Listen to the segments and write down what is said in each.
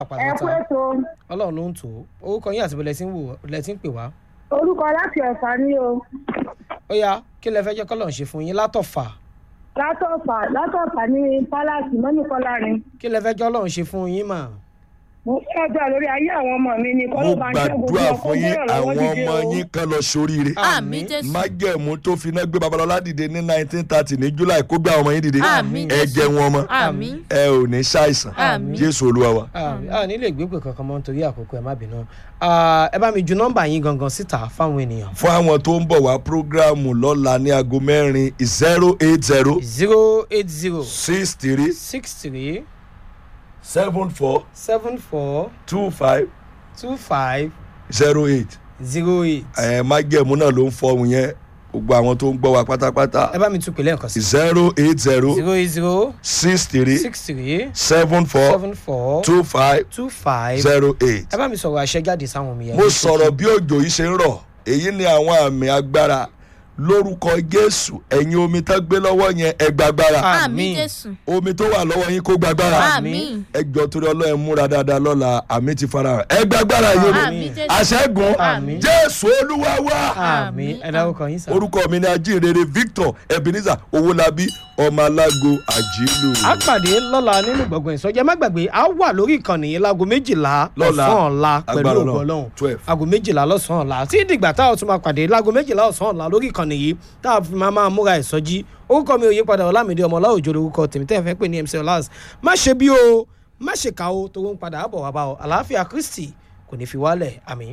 ẹ kú ètò ọlọ́run ló ń tò ó orúkọ yín àti bó lẹ́tí ń wò lẹ́tí ń pè wá. orúkọ láti ọ̀fà ni o ó yá kí lẹ fẹ́ jẹ́ kọ́lọ̀ ń ṣe fún yín látọ̀fà látọ̀fà látọ̀fà ní pálásì mọ́nìkọ́lárin kí lẹ fẹ́ jẹ́ ọlọ́run ṣe fún yín mà. mo fẹ́ gbà lórí ayé àwọn ọmọ mi ni kọ́ mo ló bá ń ṣe gbogbo gbàdúrà ọkọ̀ fún yín bẹ́ẹ̀ lọ́wọ́ àwọn dìde ọmọ o. yín kan lọ sóríire àmì jésù májẹ̀mú tó finá gbé babalọ́lá dìde ní nineteen thirty ní july kó gbé àwọn ọmọ yín dìde àmì ẹ jésù jẹ wọn mọ àmì ẹ ò ní ṣàìsàn Àmín. jésù olúwa wa. a nílò ìgbépè kankan mọ́ nítorí àkókò ẹ má bínú Ah, ẹ bá mi ju nọ́mbà yín gangan síta fáwọn ènìyàn. fún àwọn tó ń bọ̀ wá prógráàmù lọ́la ní aago mẹ́rin zero eight zero zero eight zero six three six three seven four seven four two five two five zero eight zero eight. ẹ májẹ̀mú náà ló ń fọhùn yẹn gbogbo àwọn tó ń gbọ́ wa pátápátá ẹ bá mi tún pè lẹ́ẹ̀kan sí. zero eight zero zero eight zero six three six three seven four seven four two five two five. zero eight. ẹ bá mi sọ̀rọ̀ àṣẹ jáde sáwọn omi yẹn. mo sọ̀rọ̀ bí òjò yìí ṣe ń rọ̀ èyí ni àwọn àmì agbára lórúkọ jésù ẹ̀yin omi tó gbé lọ́wọ́ yẹn ẹ gbàgbára àmì Àmín. jésù omi tó wà lọ́wọ́ yín kó gbàgbára àmì ẹ jọ torí ọlọ́run múra dáadáa lọ́la àmì ti fara hàn ẹ gbàgbára yìí omi àmì jésù àṣẹ́gun Àmín. jésù olúwa wá àmì ẹ dárúkọ yín sá. orúkọ mi ni ajínrere victor ebenezer owólabí ọmọ alágo àjílù. a pàdé lọ́la nínú gbọ̀ngàn ìsọjí ẹ má gbàgbé a wà lórí ìkànnì yìí láago méjìlá Lọ́la. lọ́sàn-án ọ̀la pẹ̀lú Agbára ògbọ́ Ọlọ́run. ọlọ́run Twelve. aago méjìlá lọ́sàn-án ọ̀la tí dìgbà táwọn tún máa pàdé láago méjìlá ọ̀sán ọ̀la lórí ìkànnì yìí tá a fi máa máa múra ìsọjí orúkọ mi ò yí padà ọlámídé ọmọlá òjò lórúkọ tèmi tẹ́ ẹ fẹ́ pè ní mc ọlás má ṣe bí o má ṣe kà o tó ń padà bọ̀ wá bá ọ àlàáfíà kristi kò ní fi wálẹ̀ àmín.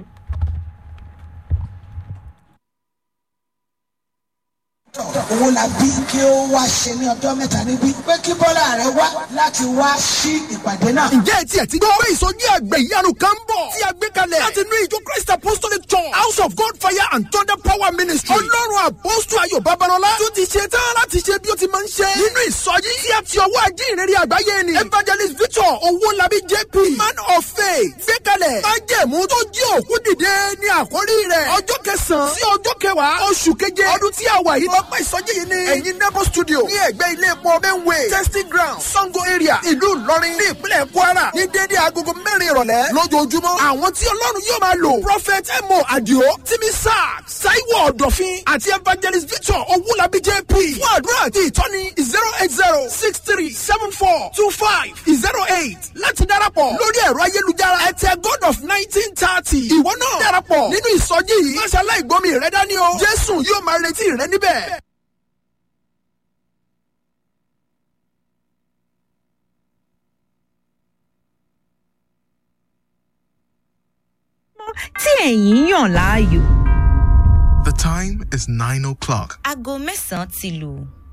owó la bí kí ó wá ṣe ní ọjọ́ mẹ́ta níbí pé kí bọ́lá rẹ wá láti wá sí ìpàdé náà. ǹjẹ́ etí ẹ̀ ti gbọ́ pé ìsọjí àgbẹ̀ ìyanu kan ń bọ̀ tí a gbé kalẹ̀ láti inú ìjọ christ apostolic church house of god fire and thunder power ministry ọlọ́run apostol ayọ̀ babalọ́lá tó ti ṣe tán láti ṣe bí ó ti máa ń ṣe nínú ìsọjí tí a ti ọwọ́ ajínrere àgbáyé ni evangelist victor owólabí jp man of faith gbé kalẹ̀ májẹ̀mú tó jí òkú dìde ní àkórí rẹ̀ ọjọ́ kẹsàn-án sí ọjọ́ kẹwàá oṣù keje ọdún tí a wà yìí ọgbà ìsọjí yìí ní ẹ̀yìn nebo studio ní ẹ̀gbẹ́ ilé epo benway testing ground sango area ìlú ìlọrin ní ìpínlẹ̀ kwara ní déédéé agogo mẹ́rin ìrọ̀lẹ́ lójoojúmọ́ àwọn tí ọlọ́run yóò máa lò prophet emo adio timi sack saiwo ọ̀dọ̀fin àti evangelist victor owulabi jp fún àdúrà àti ìtọ́ni zero eight zero six three seven four two five zero eight láti darapọ̀ lórí ẹ̀rọ ayélujára ẹ̀tẹ̀ god of nineteen thirty ìwọ náà darapọ̀ nínú ìsọjí yìí máṣe aláìgbọ́mi rẹ dání o jésù yóò máa retí rẹ níbẹ̀. tí ẹ̀yin yàn láàyò. The time is 9 o'clock. aago mẹ́sàn-án ti lù.